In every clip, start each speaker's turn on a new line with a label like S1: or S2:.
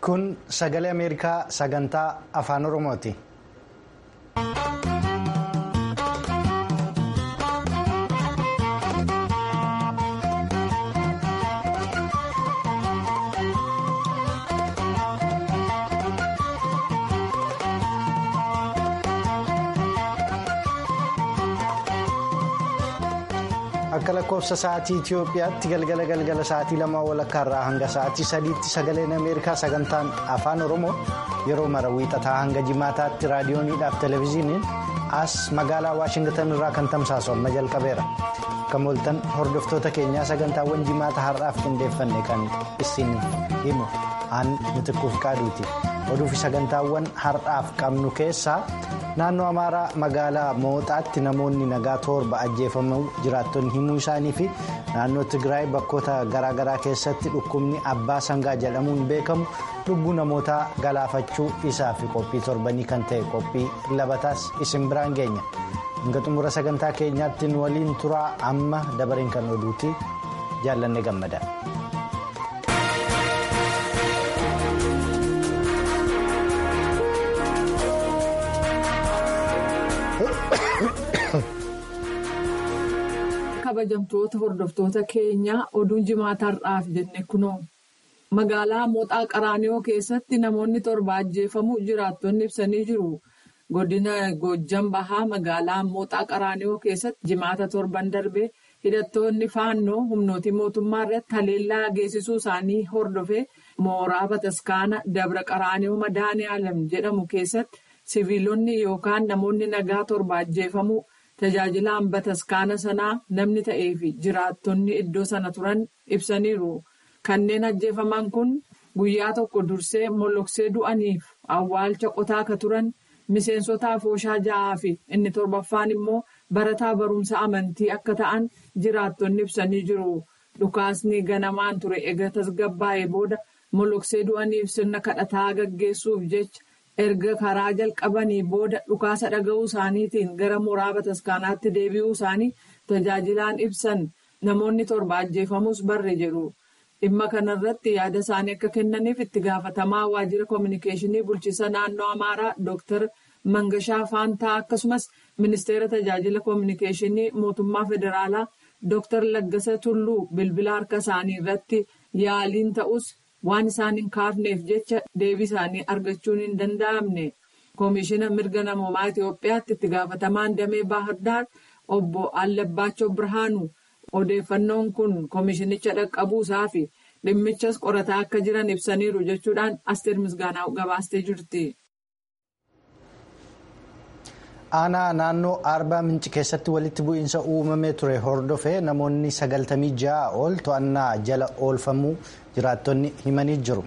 S1: Kun sagalee Ameerikaa sagantaa afaan Oromooti. Akka lakkoofsa sa'aatii Itoophiyaatti galgala galgala sa'aatii lamaa walakkaa irraa hanga sa'aatii sadiitti sagaleen Ameerikaa sagantaan afaan Oromoo yeroo mara wiixataa hanga jimaataatti raadiyooniidhaaf televezyiiniin as magaalaa Waashingtan irraa kan tamsaasu amma jalqabeera. Akka mooltan hordoftoota keenyaa sagantaawwan jimaata har'aaf qindeeffanne kan isin himu aan mitikkuuf qaaduuti. Oduufi sagantaawwan har'aaf qabnu keessaa naannoo amaaraa magaalaa mooxaatti namoonni nagaa torba ajjeefamuu jiraattonni himuu isaanii fi naannoo tigraay bakkoota garaagaraa keessatti dhukkubni abbaa sangaa jedhamuun beekamu lubbuu namootaa galaafachuu isaa fi qophii torbanii kan ta'e qophii labataas isin biraan geenya hanga xumura sagantaa keenyaatti nu waliin turaa amma dabareen kan oduuti jaallanne gammada.
S2: kabajamtoota hordoftoota keenyaa oduun jimaata har'aaf jenne kunoo magaalaa mooxaa qaraaniyoo keessatti namoonni torba ajjeefamuu jiraattonni ibsanii jiru godina goojjan bahaa magaalaa mooxaa qaraaniyoo keessatti jimaata torban darbee hidhattoonni faannoo humnootii mootummaa irratti haleellaa geessisuu isaanii hordofee mooraa bataskaana dabra qaraaniyoo madaanii alam jedhamu keessatti siviilonni yookaan namoonni nagaa torba ajjeefamuu. Tajaajilaan bataskaana sanaa namni ta'ee fi jiraattonni iddoo sana turan ibsaniiru. Kanneen ajjeefaman kun guyyaa tokko dursee molloksee du'aniif awwaalcha qotaa ka turan miseensota afooshaa ja'aa fi inni torbaffaan immoo barataa barumsa amantii akka ta'an jiraattonni ibsanii jiru. Dhukaasni ganamaan ture eega tasgabbaa'ee booda molloksee du'aniif sirna kadhataa gaggeessuuf jecha. erga karaa jalqabanii booda dhukaasa dhaga'uu isaaniitiin gara mooraa bataskaanaatti deebi'uu isaanii tajaajilaan ibsan namoonni torba ajjeefamus barre jedhu dhimma kanarratti yaada isaanii akka kennaniif itti gaafatamaa waajjira koominikeeshinii bulchiisa naannoo amaaraa dooktar mangashaa faantaa akkasumas ministeera tajaajila koominikeeshinii mootummaa federaalaa dooktar laggasa tulluu bilbila harka isaanii irratti yaaliin ta'us. waan isaan hin kaafneef jecha deebii isaanii argachuun hin danda'amne koomishina mirga namoomaa Itoophiyaatti itti gaafatamaan damee baahirdaar obbo Allabbaachoo Birhaanu odeeffannoon kun koomishinicha dhaqqabuusaa fi dhimmichas qorataa akka jiran ibsaniiru jechuudhaan asteer misgaanaa gabaastee jirti.
S1: aanaa naannoo arbaa minci keessatti walitti bu'iinsa uumamee ture hordofee namoonni sagaltamii ja'a ol to'annaa jala oolfamuu jiraattonni himanii jiru.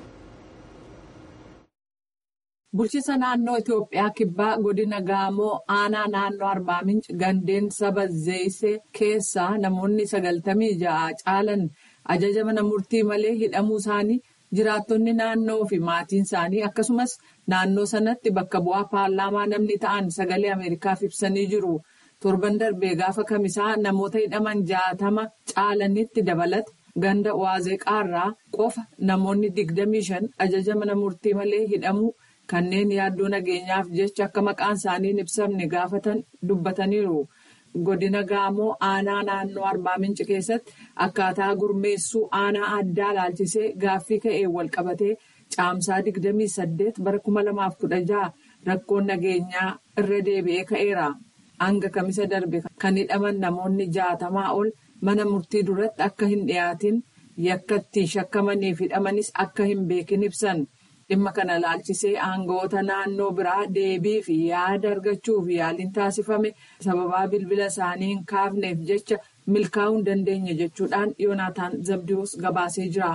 S2: bulchiisa naannoo itiyoophiyaa kibbaa godina gaamoo aanaa naannoo arbaa minci gandeen saba zeeyisee keessaa namoonni sagaltamii ja'a caalan ajaja mana murtii malee hidhamuu isaanii. jiraattonni naannoo fi maatiin isaanii akkasumas naannoo sanatti bakka bu'aa paarlaamaa namni ta'an sagalee ameerikaaf ibsanii jiru torban darbee gaafa kamisaa namoota hidhaman jaatama caalanitti dabalate ganda waazeqaarraa qofa namoonni digdamii shan ajaja mana murtii malee hidhamuu kanneen yaaddoo nageenyaaf jecha akka maqaan isaanii hin ibsamne gaafatan dubbataniiru. godina gaamoo aanaa naannoo arbaa minci keessatti akkaataa gurmeessuu aanaa addaa laalchisee gaaffii ka'ee wal qabatee caamsaa 28 bara 2016 rakkoon nageenyaa irra deebi'ee ka'eera hanga kamisa darbe kan hidhaman namoonni jaatamaa ol mana murtii duratti akka hin dhiyaatin yakkatti shakkamaniif hidhamanis akka hin beekin ibsan. dhimma kana laalchisee aangawoota naannoo biraa deebii fi yaada argachuuf yaaliin taasifame sababaa bilbila isaanii hin kaafneef jecha milkaa'uu hin dandeenye jechuudhaan yoonaataan zabdiyoos gabaasee jira.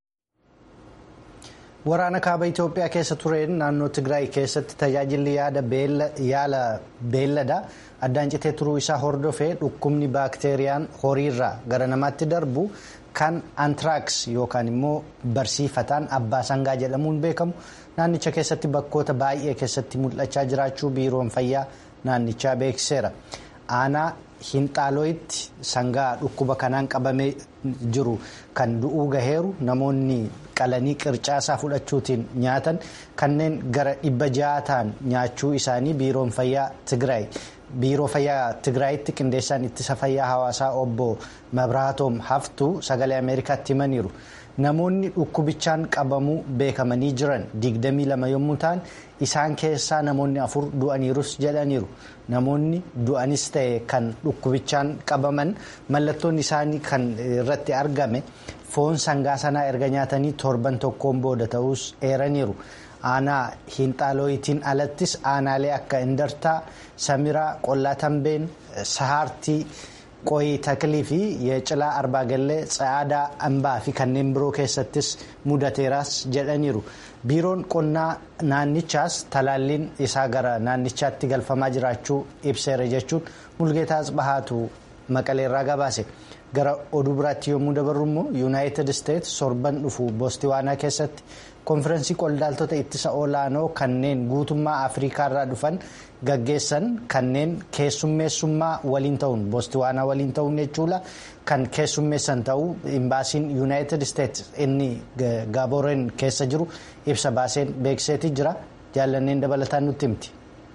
S1: waraana kaaba itiyoophiyaa keessa tureen naannoo tigraay keessatti tajaajilli yaala beelladaa addaan citee turuu isaa hordofee dhukkubni baakteeriyaan horiirraa gara namaatti darbu. kan antiraaks yookaan immoo barsiifataan abbaa sangaa jedhamuun beekamu naannicha keessatti bakkoota baay'ee keessatti mul'achaa jiraachuu biiroon fayyaa naannichaa beeksiseera. aanaa hinxaalooyitti sangaa dhukkuba kanaan qabamee jiru kan du'uu gaheeru namoonni qalanii qircaasaa fudhachuutiin nyaatan kanneen gara dhibba ja'a ta'an nyaachuu isaanii biiroon fayyaa Tigraay. biiroo fayyaa tigraayitti qindeessaan ittisa fayyaa hawaasaa obbo mabraatoom haftuu sagalee ameerikaatti himaniiru namoonni dhukkubichaan qabamuu beekamanii jiran 22 yommuu ta'an isaan keessaa namoonni afur du'aniirus jedhaniiru namoonni du'anis ta'e kan dhukkubichaan qabaman mallattoon isaanii kan irratti argame foon sangaa sanaa erga nyaatanii torban tokkoon booda ta'us eeraniiru. aanaa hinxaalooyitiin alattis aanaalee akka indartaa samiraa qollaa tambeen sahaartii qoyii taklii fi yeecilaa arbaagallee tsa'aadaa ambaa fi kanneen biroo keessattis mudateeraas jedhaniiru biiroon qonnaa naannichaas talaalliin isaa gara naannichaatti galfamaa jiraachuu ibseera jechuun mulgeetaa asbahaatu maqaleerraa gabaase. gara oduu biraatti yommuu dabarru immoo yuunaayitid isteetsi sorban dhufu boostiwaanaa keessatti konfirensii qondaaltota ittisa olaanoo kanneen guutummaa afriikaarraa dhufan gaggeessan kanneen keessummeessummaa waliin ta'uun boostiwaanaa waliin ta'uun jechuudha kan keessummeessan ta'uu imbaasiin yuunaayitid isteetsi inni gaaboreen keessa jiru ibsa baaseen beekseeti jira jaallanneen dabalataan nutti himti.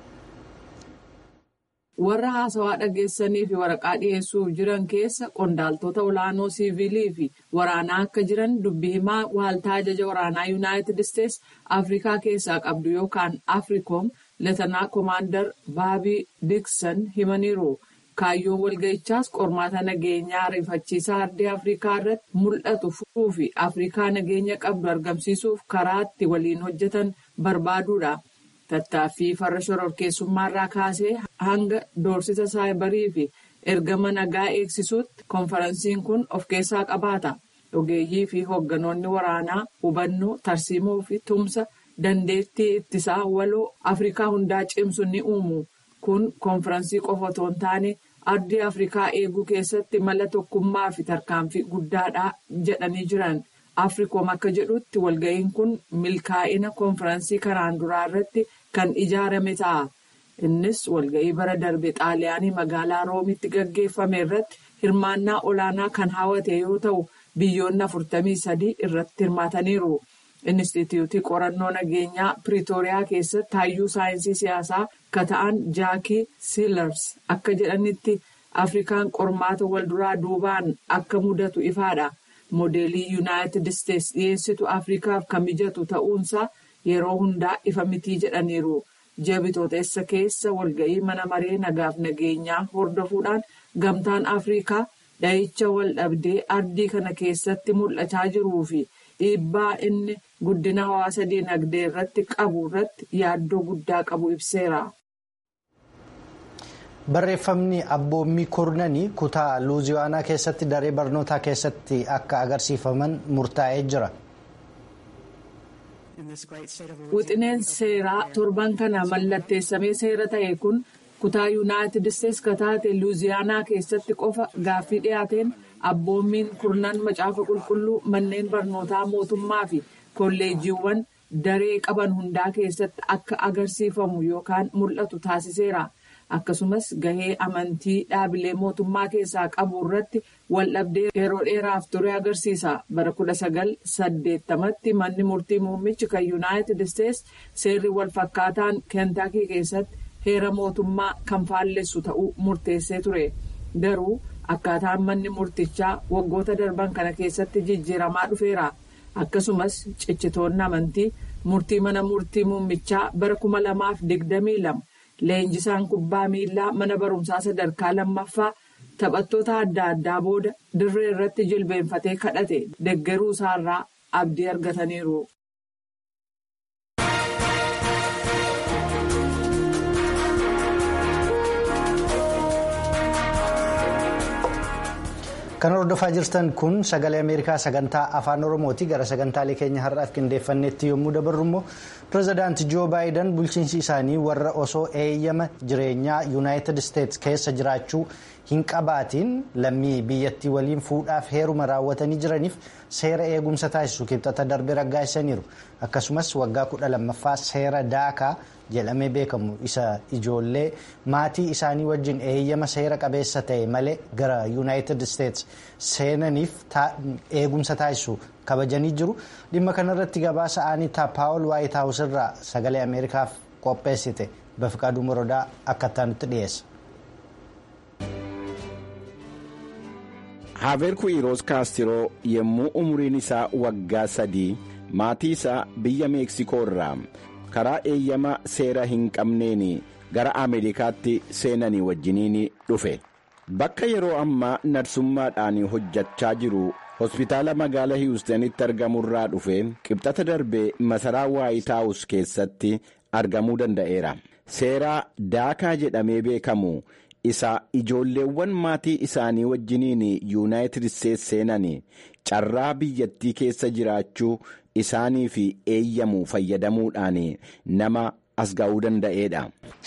S2: warra haasawaa dhageessanii fi waraqaa dhiyeessuuf jiran keessa qondaaltota olaanoo siivilii fi waraanaa akka jiran dubbii himaa waaltaa ajaja waraanaa yuunaayitid isteetsi afrikaa keessaa qabdu yookaan afriikoom leetanaa koomaandar baabii diiksan himaniiru kaayyoon walga'ichaas qormaata nageenyaa ariifachiisaa ardii afrikaa irratti mul'atu furuu fi afrikaa nageenya qabdu argamsiisuuf karaatti waliin hojjetan barbaaduudha. tattaaffii farra shororkeessummaarraa kaasee hanga doorsisa saayibarii fi ergama nagaa eegsisuutti konferansiin kun of keessaa qabaata ogeeyyii fi hoogganoonni waraanaa hubannoo tarsiimoo fi tumsa dandeettii ittisaa waloo afrikaa hundaa cimsu ni uumu kun konferansii qofa otoo hin taane ardii afrikaa eeguu keessatti mala tokkummaa fi tarkaanfii guddaadha jedhanii jiran. afriikoom akka jedhutti walga'iin kun milkaa'ina konferansii kanaan duraa irratti kan ijaarame ta'a innis walga'ii bara darbe xaaliyaanii magaalaa roomitti gaggeeffame irratti hirmaannaa olaanaa kan hawwate yoo ta'u biyyoonni afurtamii sadii irratti hirmaataniiru inistituutii qorannoo nageenyaa piriitooriyaa keessatti hayyuu saayinsii siyaasaa kata'an jaakii siilars akka jedhanitti afrikaan qormaata walduraa duubaan akka mudatu ifaadha. moodeelii yuunaayitid isteetsi dhiyeessitu afrikaaf kan mijatu ta'uunsaa yeroo hundaa ifa mitii jedhaniiru jabitootessa keessa walga'ii mana maree nagaaf nageenyaa hordofuudhaan gamtaan afrikaa dhahicha wal dhabdee ardii kana keessatti mul'achaa jiruu fi dhiibbaa inni guddina hawaasa dinagdee irratti qabu irratti yaaddoo guddaa qabu ibseera.
S1: barreeffamni abboommii kurnanii kutaa luuziyaanaa keessatti daree barnootaa keessatti akka agarsiifaman murtaa'ee jira.
S2: wixineen seeraa torban kana mallatteessamee seera ta'e kun kutaa yuunaayitid isteetsi kataate luuziyaanaa keessatti qofa gaaffii dhiyaateen abboommiin kurnan macaafa qulqulluu manneen barnootaa mootummaa fi kolleejiiwwan daree qaban hundaa keessatti akka agarsiifamu yookaan mul'atu taasiseera. akkasumas gahee amantii dhaabilee mootummaa keessaa qabu irratti waldhabdee yeroo dheeraaf ture agarsiisa bara kudha sagal saddeettamatti manni murtii muummichi kan yuunaayitid isteetsi seerri walfakkaataan keentaakii keessatti heera mootummaa kan faallessu ta'uu murteessee ture garuu akkaataan manni murtichaa waggoota darban kana keessatti jijjiiramaa dhufeera akkasumas ciccitoonni amantii murtii mana murtii muummichaa bara kuma lamaaf digdamii lama. Leenjisaan kubbaa miilaa mana barumsaa sadarkaa lammaffaa taphattoota adda addaa booda dirree irratti jilbeenfatee kadhate deggeruu isaarraa abdii argataniiru.
S1: Kan hordofaa jirtan kun sagalee Ameerikaa sagantaa afaan Oromooti. Gara sagantaalee keenya har'aaf qindeeffannetti yommuu dabarru immoo pireezidaanti Joo Baayiden bulchiinsi isaanii warra osoo eeyyama jireenyaa Yuunaayitid Isteetsi keessa jiraachuu hin qabaatiin lammii biyyattii waliin fuudhaaf heeruma raawwatanii jiraniif seera eegumsa taasisu kibxata darbe raggaasisaniiru. Akkasumas waggaa kudha lammaffaa seera daakaa jedhamee beekamu isa ijoollee maatii isaanii wajjin eeyyama seera qabeessa ta'e malee gara yuunaayitid isteets seenaniif eegumsa taasisu kabajanii jiru dhimma kanarratti gabaasa aanitaa paawul waayit haawus irraa sagalee ameerikaaf qopheessite bafiqaaduu morodaa akka itti dhiyeessa.
S3: haaverku iroos kaastiroo yommuu umuriin isaa waggaa sadii maatii isaa biyya meeksikoo irraa karaa eeyyama seera hin qabneen gara ameerikaatti seenanii wajjiniin dhufe bakka yeroo ammaa narsummaadhaan hojjechaa jiru hospitaala magaalaa hiwustanitti argamurraa dhufe qibxata darbee masaraa waayitaawus keessatti argamuu danda'eera seeraa daakaa jedhamee beekamu. isa ijoolleewwan maatii isaanii wajjiniin yuunaayitid isteets seenan carraa biyyattii keessa jiraachuu isaanii fi eeyyamu fayyadamuudhaan nama as ga'uu danda'eedha.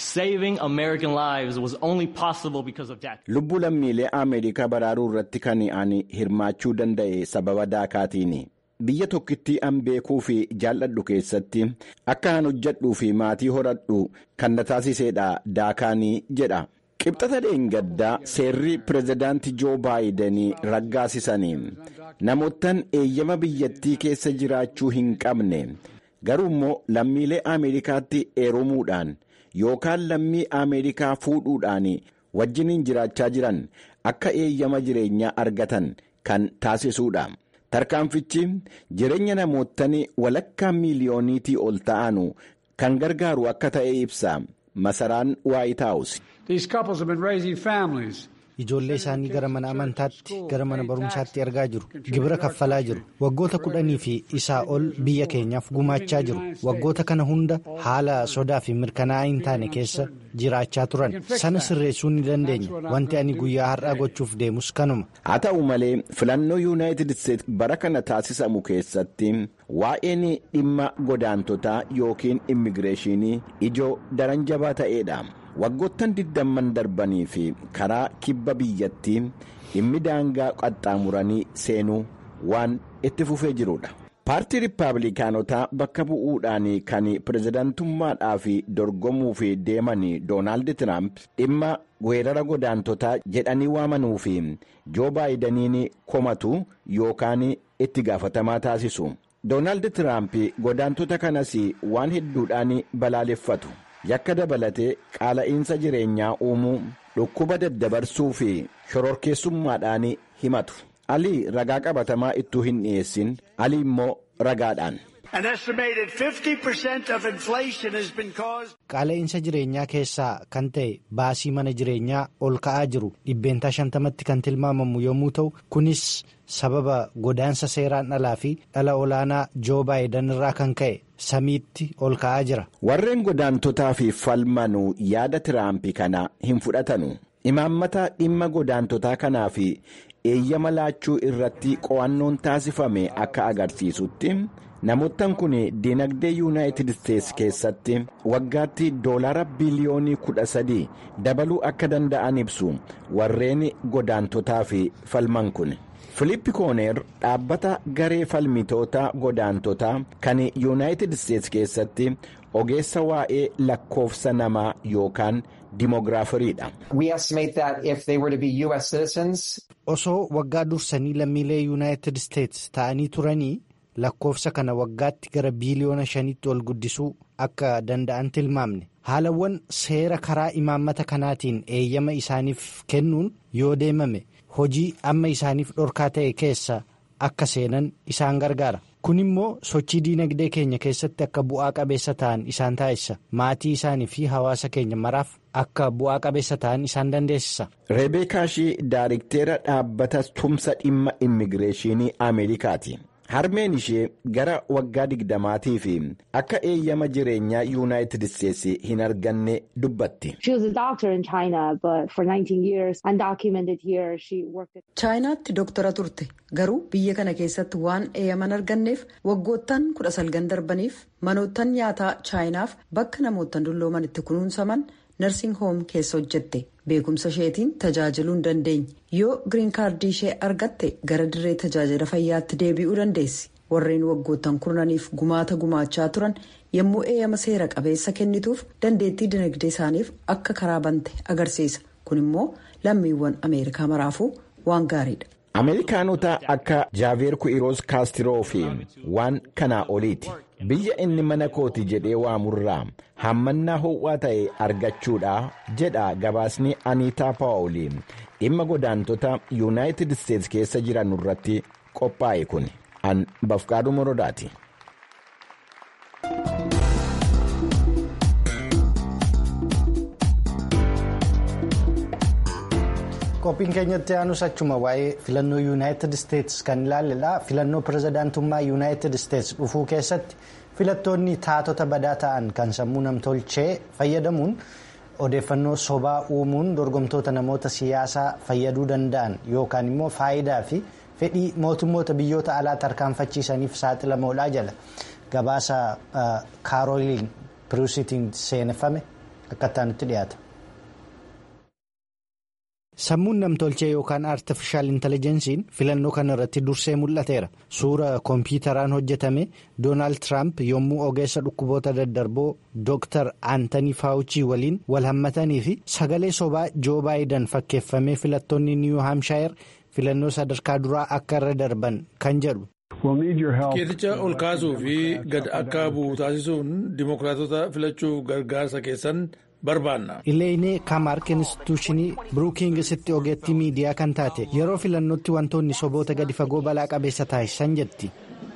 S3: lubbuu lammiilee ameerikaa baraaruu irratti kan ani hirmaachuu danda'e sababa daakaatiin. biyya tokkittii an beekuu fi jaalladhu keessatti akka an hojjedhuu fi maatii horadhu kan na taasiseedha daakaanii jedha. qibxata dheengaddaa seerri pirezidaantii joo baayidanii raggaasisanii namoottan eeyyama biyyattii keessa jiraachuu hin qabne garuu immoo lammiilee ameerikaatti eerumuudhaan yookaan lammii ameerikaa fuudhuudhaan wajjiniin jiraachaa jiran akka eeyyama jireenyaa argatan kan taasisuudha. tarkaanfichi jireenya namoottan walakkaa miiliyooniitii ol ta'anu kan gargaaru akka ta'e ibsa masaraan waayitaawus.
S1: ijoollee isaanii gara mana amantaatti gara mana barumsaatti ergaa jiru gibira kaffalaa jiru waggoota kudhanii fi isaa ol biyya keenyaaf gumaachaa jiru waggoota kana hunda haala sodaa fi mirkanaa'aa hin taane keessa jiraachaa turan sana sirreessuu ni dandeenya wanti ani guyyaa har'aa gochuuf deemus kanuma.
S3: haa ta'u malee filannoo yuunaayitid isteets bara kana taasisamu keessatti waa'een dhimma godaantotaa yookiin immigireeshinii ijoo daran jabaa ta'eedha. waggoottan digdamman darbanii fi karaa kibba biyyattii dhimmi daangaa qaxxaamuranii seenuu waan itti fufee jirudha. paartii riippaabilikaanotaa bakka bu'uudhaan kan pirezidaantummaadhaaf dorgomuuf deeman doonaald tiraamp dhimma weerara godaantotaa jedhanii waamanuu fi joo baayidaniin komatu yookaan itti gaafatamaa taasisu. doonaald tiraamp godaantota kanas waan hedduudhaan balaaleffatu. yakka dabalatee qaala'iinsa jireenyaa uumuu dhukkuba daddabarsuu fi shororkeessummaadhaan himatu alii ragaa qabatamaa ittuu hin dhiyeessin alii immoo ragaadhaan.
S1: qaala'iinsa jireenyaa keessaa kan ta'e baasii mana jireenyaa ol ka'aa jiru dhibbeentaa shantamatti kan tilmaamamu yommuu ta'u kunis sababa godaansa seeraan alaa fi dhala olaanaa joo baayidan irraa kan ka'e samiitti ol ka'aa jira.
S3: warreen godaantotaa fi falmanuu yaada tiraampi kana hin fudhatanu imaammata dhimma godaantotaa kanaa fi eeyyama laachuu irratti qo'annoon taasifame akka agarsiisutti. namoottan kun dinagdee yuunaayitid isteets keessatti waggaatti doolaara biliyoonii kudha sadii dabaluu akka danda'an ibsu warreen godaantotaa fi falman kun filiippi kooneer dhaabbata garee falmitoota godaantotaa kan yuunaayitid isteets keessatti ogeessa waa'ee lakkoofsa namaa yookaan dimoogiraafariidha.
S1: osoo waggaa dursanii lammiilee yuunaayitid isteets ta'anii turanii. lakkoofsa kana waggaatti gara biiliyoona shanitti ol guddisuu akka danda'an tilmaamne haalawwan seera karaa imaammata kanaatiin eeyyama isaaniif kennuun yoo deemame hojii amma isaaniif dhorkaa ta'e keessa akka seenan isaan gargaara kun immoo sochii diinagdee keenya keessatti akka bu'aa qabeessa ta'an isaan taasisa maatii isaanii fi hawaasa keenya maraaf akka bu'aa qabeessa ta'an isaan dandeessisa.
S3: reebeekaashii daayirikteera dhaabbata tumsa dhimma immigireeshinii ameerikaati. harmeen ishee gara waggaa digdamaatii fi akka eeyyama jireenyaa yuunaayitid isteetsi hin arganne dubbatti.
S4: chaayinaatti doktara turte garuu biyya kana keessatti waan eeyyaman arganneef waggoottan kudha salgan darbaniif manoottan nyaataa chaayinaaf bakka namoottan dullooman itti kunuunsaman narsing hoom keessa hojjette beekumsa isheetiin tajaajiluu hin dandeenye yoo giriin kaardii ishee argatte gara dirree tajaajila fayyaatti deebi'uu dandeessi warreen waggoottan kurnaniif gumaata gumaachaa turan yommuu eeyyama seera qabeessa kennituuf dandeettii dinagdee isaaniif akka karaa bante agarsiisa kun immoo lammiiwwan ameerikaa maraafuu waan gaariidha.
S3: ameerikaanota akka jaaveer ku'iroos kaastiroo fi waan kanaa oliiti biyya inni mana kooti jedhee waamurraa hammannaa ho'aa ta'e argachuudha jedha gabaasni aniitaa paawulii dhimma godaantota yuunaayitid isteetsi keessa jiran irratti qophaa'e kun an bafqaadhu morodaati.
S1: qophiin keenyatti aanus achuma waa'ee filannoo yuunaayitid isteetsi kan ilaalledha filannoo pirezidaantummaa yuunaayitid isteetsi dhufuu keessatti filattoonni taatota badaa ta'an kan sammuu namtolchee fayyadamuun odeeffannoo sobaa uumuun dorgomtoota namoota siyaasaa fayyaduu danda'an yookaan immoo faayidaa fi fedhii mootummoota biyyoota alaa tarkaanfachiisaniif saaxilamoodha jala gabaasa kaarooliin piruusitiin seeneffame akkattaa nutti dhiyaata. sammuun namtolchee yookaan aartifishaal intellijensiin filannoo kana irratti dursee mul'ateera suura koompiyuutaraan hojjetame doonaald tiraamp yommuu ogeessa dhukkuboota daddarboo dooktar aantanii faawuchii waliin wal hammatanii fi sagalee sobaa joo baayidan fakkeeffamee filattoonni niiwu haamshaayir filannoo sadarkaa duraa akka irra darban kan jedhu.
S5: keeticha ol kaasuu fi gad akka bu'u taasisuun dimokiraatota filachuuf gargaarsa keessan.
S1: Ileenee Kaamark Instituushinii Biruukingisitti ogeettii miidiyaa kan taate yeroo filannootti wantoonni soboota gadi fagoo balaa qabeessa taasisan jetti.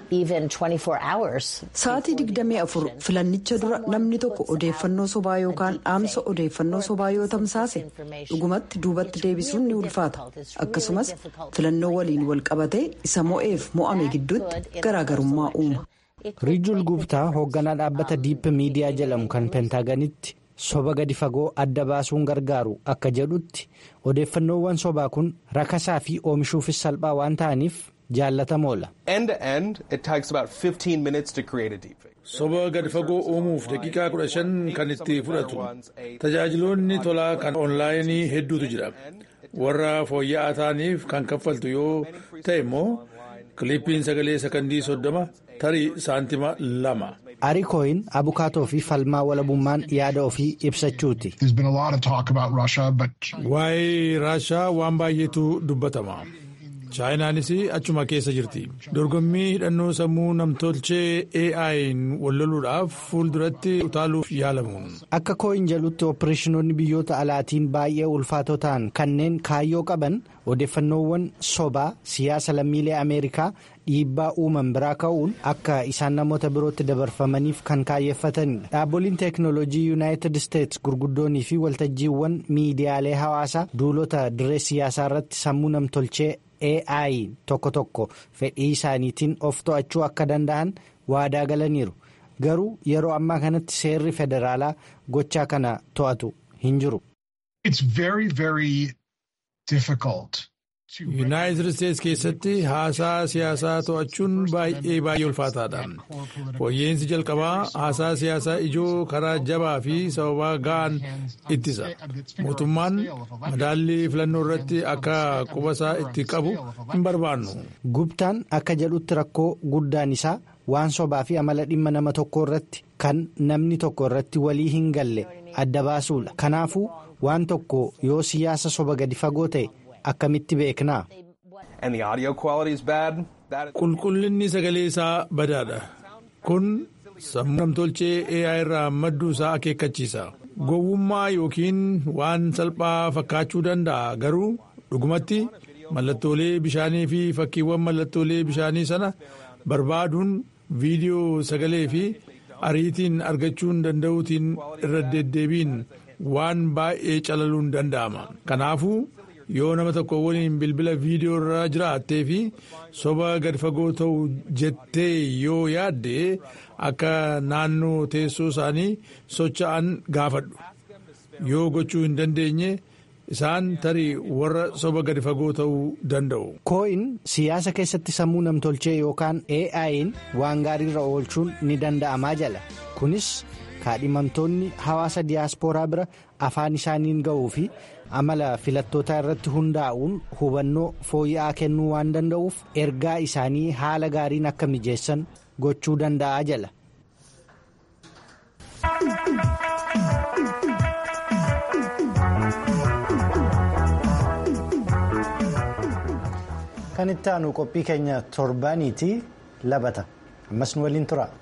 S4: Sa'aatii 24 filannicha dura namni tokko odeeffannoo sobaa yookaan dhaamsa odeeffannoo sobaa yoo tamsaase dhugumatti duubatti deebisuun ni ulfaata akkasumas filannoo waliin wal qabatee isa mo'eef mo'ame gidduutti garaagarummaa uuma.
S1: Riijul Gubtaa hoogganaa dhaabbata diip miidiyaa jedhamu kan peentaaganitti. soba gadi fagoo adda baasuun gargaaru akka jedhutti odeeffannoowwan sobaa kun rakasaa fi oomishuufis salphaa waan ta'aniif jaallatamoodha.
S5: soba gadi fagoo uumuuf daqiiqaa kudha shan kan itti fudhatu tajaajiloonni tolaa kan oonlaayinii hedduutu jira warra fooyya'aa ta'aniif kan kaffaltu yoo ta'e immoo kiliippiin sagalee sakandii soddoma tarii saantima lama.
S1: arikooyin abukaatoo fi falmaa walabummaan yaada ofii ibsachuuti.
S5: waa'ee raashaa waan baay'eetu dubbatama chaayinaanis achuma keessa jirti dorgommii hidhannoo sammuu namtolchee ai'n walloluudhaaf fuulduratti utaaluuf yaalamu.
S1: akka kooyin jedhutti ooppereeshinoonni biyyoota alaatiin baay'ee ulfaatoo ta'an kanneen kaayyoo qaban odeeffannoowwan sobaa siyaasa lammiilee ameerikaa dhiibbaa uuman biraa ka'uun akka isaan namoota birootti dabarfamaniif kan kaayeffatanidha dhaaboliin teeknooloojii yuunaayitid isteetsi gurguddoonii fi waltajjiiwwan miidiyaalee hawaasaa duulota dirree siyaasaa irratti sammuu namtolchee ai tokko tokko fedhii isaaniitiin of to'achuu akka danda'an waadaa galaniiru garuu yeroo ammaa kanatti seerri federaalaa gochaa kana to'atu hin jiru.
S5: yuunaayitid isteetsi keessatti haasaa siyaasaa to'achuun baay'ee baay'ee ulfaataadha fooyyeensi jalqabaa haasaa siyaasaa ijoo karaa jabaa fi sababaa ga'an ittisa mootummaan madaallii filannoo irratti akka qubasaa itti qabu hin barbaannu.
S1: gubtaan akka jedhutti rakkoo guddaan isaa waan sobaa fi amala dhimma nama tokko irratti kan namni tokko irratti walii hin galle adda baasuudha kanaafuu waan tokko yoo siyaasa soba gadi fagoo ta'e. akkamitti beeknaa.
S5: qulqullinni sagalee isaa badaadha kun sammuu namtolchee AI irraa madduu isaa akeekkachiisa gowwummaa yookiin waan salphaa fakkaachuu danda'a garuu dhugumatti mallattoolee bishaanii fi fakkiiwwan mallattoolee bishaanii sana barbaaduun viidiyoo sagalee fi ariitiin argachuun danda'uutiin irra deddeebiin waan baay'ee calaluun danda'ama kanaafuu. yoo nama tokko waliin bilbila viidiyoo irra jiraattee fi soba gad fagoo ta'u jettee yoo yaadde akka naannoo teessoo isaanii socho'an gaafadhu yoo gochuu hin dandeenye isaan tarii warra soba gad fagoo ta'uu danda'u.
S1: koo'in siyaasa keessatti sammuu namtolchee yookaan AI'n waan gaariirra oolchuun ni danda'amaa jala kunis kaadhimamtoonni hawaasa diyaaspooraa bira afaan isaaniin ga'uu fi amala filattootaa irratti hundaa'uun hubannoo fooyya'aa kennuu waan danda'uuf ergaa isaanii haala gaariin akka mijeessan gochuu danda'a jala. kan itti aanu qophii keenya torbaaniiti labata ammas nu waliin tura.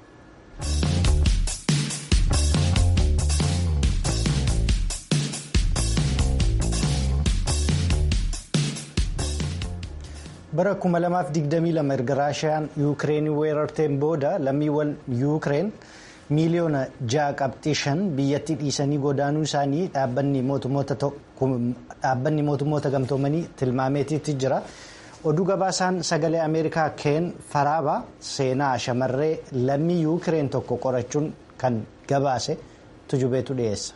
S1: bara 2022 erga raashiyaan yuukireenii weerarteen booda lammiiwwan yuukireen miiliyoona 6.5 biyyattii dhiisanii godaanuu isaanii dhaabbanni mootummoota gamtoomanii tilmaameetiitti jira. oduu gabaasaan sagalee ameerikaa keen faraabaa seenaa shamarree lammii yuukireen tokko qorachuun kan gabaase tujubeetu dhiyeessa.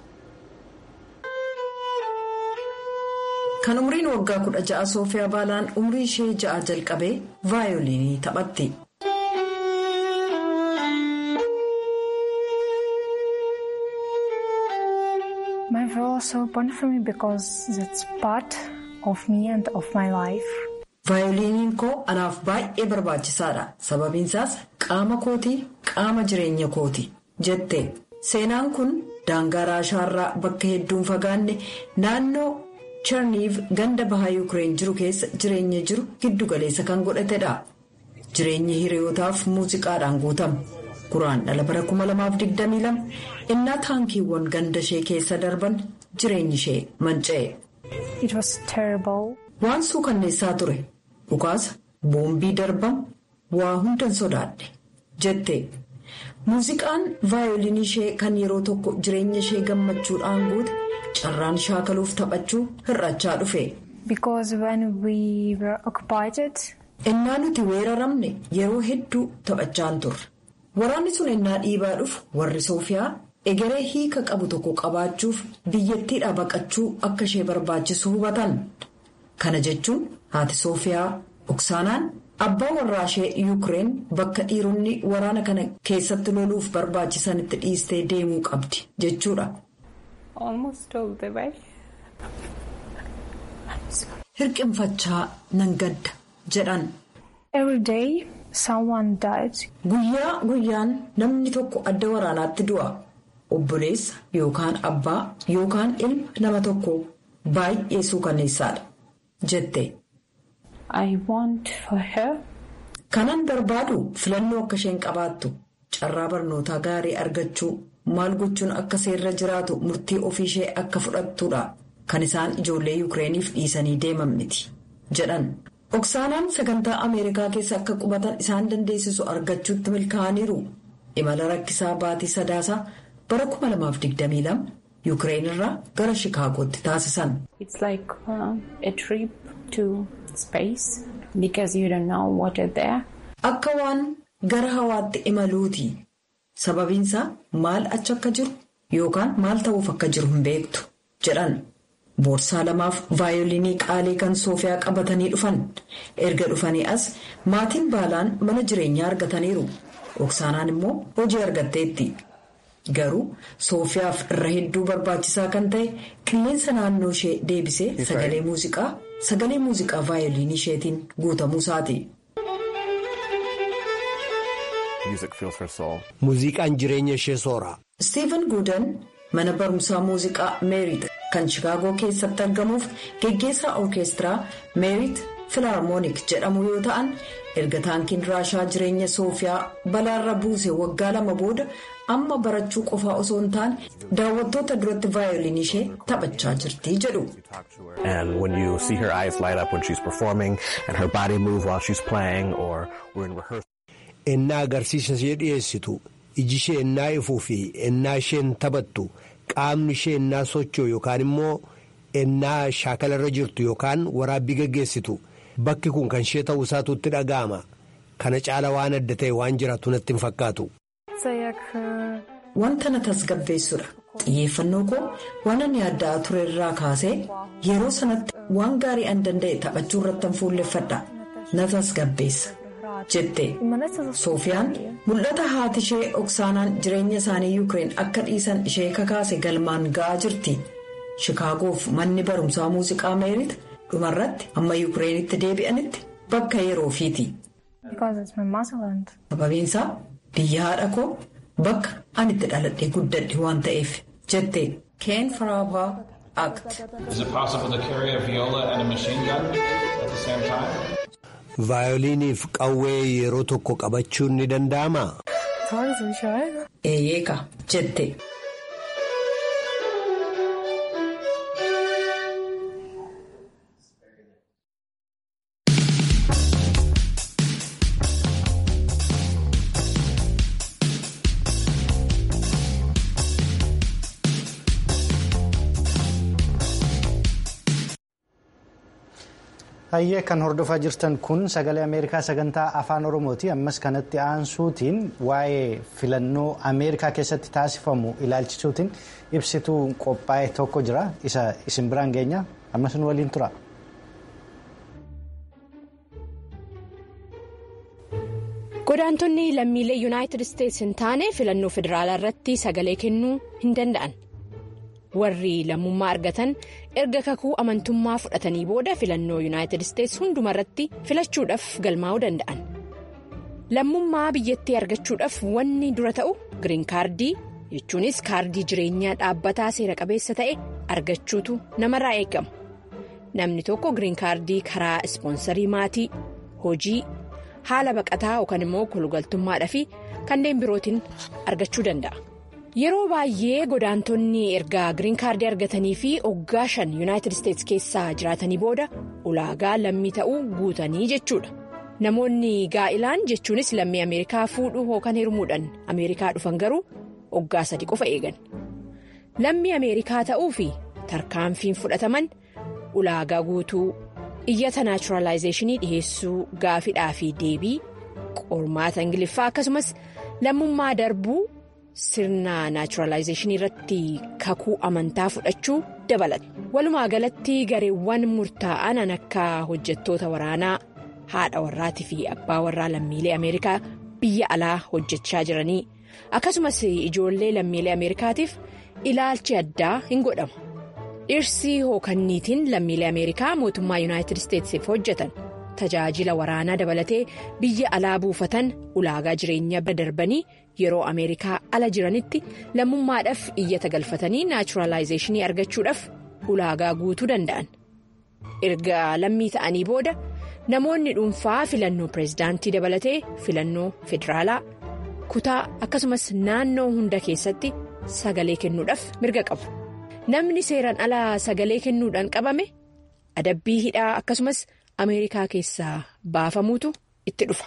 S4: kan umriin waggaa kudha ja'a soofiyaa baalaan umrii ishee ja'a jalqabee vaayoliinii taphatti.
S6: My role was so important for me because that's part of me and of my life.
S4: vaayoliiniin koo anaaf baay'ee barbaachisaadha sababiin isaas qaama kootii qaama jireenya kooti jette seenaan kun daangaa raashaarraa bakka hedduun fagaanne naannoo cherniiv ganda bahaa yuukireen jiru keessa jireenya jiru giddu galeessa kan godhatedha jireenyi hiriyootaaf muuziqaadhaan guutame guraan dhala bara 2022 innaa taankiiwwan ganda ishee keessa darban jireenyi ishee manca'e.
S6: It was terrible.
S4: waan suukanneessaa ture dhukaasa boombii darbamu waa hundan sodaadhe jette muuziqaan vaayoliinii ishee kan yeroo tokko jireenya ishee gammachuudhaan guute carraan shaakaluuf taphachuu hir'achaa dhufe.
S6: Because when we were occupied.
S4: innaa nuti weeraramne yeroo hedduu taphachaan turre waraanni sun innaa dhiibaa dhufu warri soofiyaa egeree hiika qabu tokko qabaachuuf biyyattiidhaa baqachuu akka ishee barbaachisu hubatan. kana jechuun haati soofiyaa oksaanaan abbaa warraa ishee yuukireen bakka dhiironni waraana kana keessatti loluuf barbaachisanitti dhiistee deemuu qabdi jechuudha. hirqinfachaa nan gadda jedhan.
S6: Every day someone died.
S4: guyyaa guyyaan namni tokko adda waraanaatti du'a obboleessa yookaan abbaa yookaan ilma nama tokko baay'ee suukanneessaadha. jette.
S6: I want for her.
S4: Kanan barbaadu filannoo akka isheen qabaattu carraa barnootaa gaarii argachuu maal gochuun akka seerra jiraatu murtii ofii ishee akka fudhattudha kan isaan ijoollee yuukireeniif dhiisanii deeman miti jedhan. Oksaanaan sagantaa Ameerikaa keessa akka qubatan isaan dandeessisu argachuutti milkaa'aniiru. Imala rakkisaa baatii sadaasaa bara 2022 yuukireen irraa gara Shikaagootti taasisan.
S6: It's like uh, a trip to space because you don't know what is there.
S4: Akka waan gara hawaatti imaluuti. Sababiinsaa maal achi akka jiru yookaan maal ta'uuf akka jiru hin beektu jedhan. Boorsaa lamaaf vaayoliinii qaalii kan soofiyaa qabatanii dhufan. Erga dhufanii as maatiin baalaan mana jireenyaa argataniiru. Oksaanaan immoo hojii argatteetti. Garuu soofiyaaf irra hedduu barbaachisaa kan ta'e qilleensa naannoo ishee deebisee sagalee muuziqaa sagalee muuziqaa vaayoliinii isheetiin guutamuu isaati.
S7: Muuziqaan jireenya ishee soora.
S4: Steven Guudan mana barumsaa muuziqaa meerit kan Chicaagoo keessatti argamuuf geggeessaa orkeestiraa meerit filaarmoonik jedhamu yoo ta'an erga taankiin raashaa jireenya soofiyaa balaarra buuse waggaa lama booda amma barachuu qofaa osoo hin taane daawwattoota duratti vaayoliinii ishee taphachaa jirti jedhu.
S8: And when you see her eyes light up when she's performing and her body move while she's playing or we're in rehearsal.
S7: Ennaa agarsiisa ishee dhiyeessitu iji ishee ennaa ifuu fi ennaa isheen taphattu qaamni ishee ennaa socho'u yookaan immoo ennaa shaakalarra jirtu yookaan waraabbii gaggeessitu bakki kun kan ishee ta'uu isaatu itti dhaga'ama kana caala waan adda ta'e waan jiraatu natti hin fakkaatu.
S4: Wanta na tasgabbeessudha. Xiyyeeffannoo koo waan ani yaaddaa ture irraa kaasee yeroo sanatti waan gaarii an danda'e taphachuu irratti an fuulleffadha. Na tasgabbeessa. jette soofiyaan mul'ata haati ishee oksaanaan jireenya isaanii yuukireen akka dhiisan ishee kakaase galmaan ga'aa jirti Shikaagoof manni barumsaa muuziqaa meerit dhumarratti amma Yukireenitti deebi'anitti bakka yeroo ofiiti. Sababiinsaa biyya haadha koo bakka ani itti dhaladhee guddadhe waan ta'eef jette Keen Faraabaa Act.
S7: Vaayoliiniif qawwee yeroo tokko qabachuun ni danda'amaa?
S4: Eeyyeka jette.
S1: Hayyee kan hordofaa jirtan kun sagalee Ameerikaa sagantaa afaan Oromooti. Ammas kanatti aansuutiin waa'ee filannoo Ameerikaa keessatti taasifamu ilaalchisuutiin ibsituu qophaa'e tokko jira. Isa isin biraan geenya. Ammas nu waliin tura.
S9: Godaantonni lammiilee Yuunaayitid Isteets hin taane filannoo federaalaa irratti sagalee kennuu hin danda'an. warri lammummaa argatan erga kakuu amantummaa fudhatanii booda filannoo yuunaayitid isteets hundumarratti filachuudhaaf galmaa'uu danda'an lammummaa biyyattii argachuudhaaf wanni dura ta'u giriin kaardii jechuunis kaardii jireenyaa dhaabbataa seera qabeessa ta'e argachuutu namarraa eegama namni tokko giriin kaardii karaa ispoonsarii maatii hojii haala baqataa yookaan immoo kolugaltummaadhaa fi kanneen birootiin argachuu danda'a. yeroo baay'ee godaantonni erga giriin kaardii argatanii fi oggaa shan yuunaayitid isteets keessaa jiraatanii booda ulaagaa lammii ta'uu guutanii jechuudha namoonni gaa'ilaan jechuunis lammii ameerikaa fuudhuu yookaan hirmuudhaan ameerikaa dhufan garuu oggaa sadi qofa eegan lammii ameerikaa ta'uu fi tarkaanfiin fudhataman ulaagaa guutuu iyyata naachuraalaayizeeshinii dhiheessuu gaafidhaa fi deebii qormaata ingiliffaa akkasumas lammummaa darbuu. sirna naachuraalaayizeeshinii irratti kakuu amantaa fudhachuu dabalata walumaa galatti gareewwan murtaa'an akka hojjettoota waraanaa haadha warraatii fi abbaa warraa lammiilee ameerikaa biyya alaa hojjechaa jiranii akkasumas ijoollee lammiilee ameerikaatiif ilaalchi addaa hin godhamu dhirsi hookanniitiin lammiilee ameerikaa mootummaa yuunaayitid isteetsiif hojjetan tajaajila waraanaa dabalatee biyya alaa buufatan ulaagaa jireenyaa bira darbanii. yeroo ameerikaa ala jiranitti lammummaadhaaf iyyata galfatanii naachuraalaayizeeshinii argachuudhaaf ulaagaa guutuu danda'an erga lammii ta'anii booda namoonni dhuunfaa filannoo pireezidaantii dabalatee filannoo federaalaa kutaa akkasumas naannoo hunda keessatti sagalee kennuudhaaf mirga qabu namni seeraan alaa sagalee kennuudhaan qabame adabbii hidhaa akkasumas ameerikaa keessaa baafamuutu itti dhufa.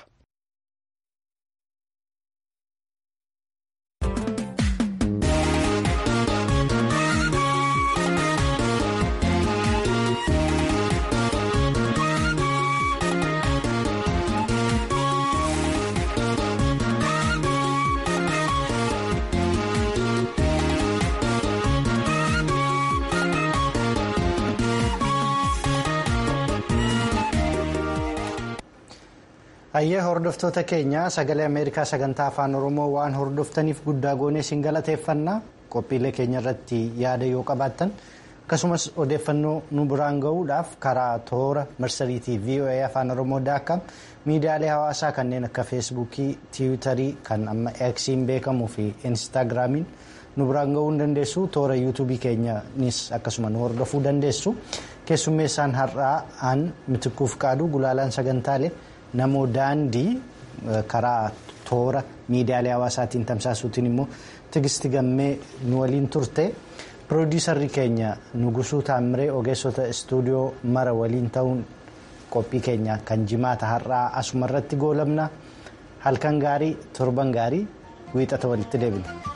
S1: Hayyee hordoftoota keenya sagalee Ameerikaa sagantaa afaan Oromoo waan hordoftaniif guddaa goonee isin galateeffannaa qophiilee keenya irratti yaada yoo qabaattan akkasumas odeeffannoo nu biraan gahuudhaaf karaa toora marsariitii VOA afaan Oromoo daakam miidiyaalee hawaasaa kanneen akka feesbuukii tiwiitarii kan amma eksiin beekamuu fi instaagiraamiin nu biraan gahuu ni dandeessu toora yuutuubii keenyanis akkasuma nu hordofuu dandeessu keessummeessaan har'aa aan mitikuuf qaadu gulaalaan sagantaalee. namoo daandii karaa toora miidiyaalee hawaasaatiin tamsaasuutiin immoo tigisti gammee nu waliin turte piroodiisarri keenya nugusuu taamiree ogeessota istuudiyoo mara waliin ta'uun qophii keenya kan jimaata har'aa asuma irratti goolabna halkan gaarii torban gaarii wiixata walitti deebina.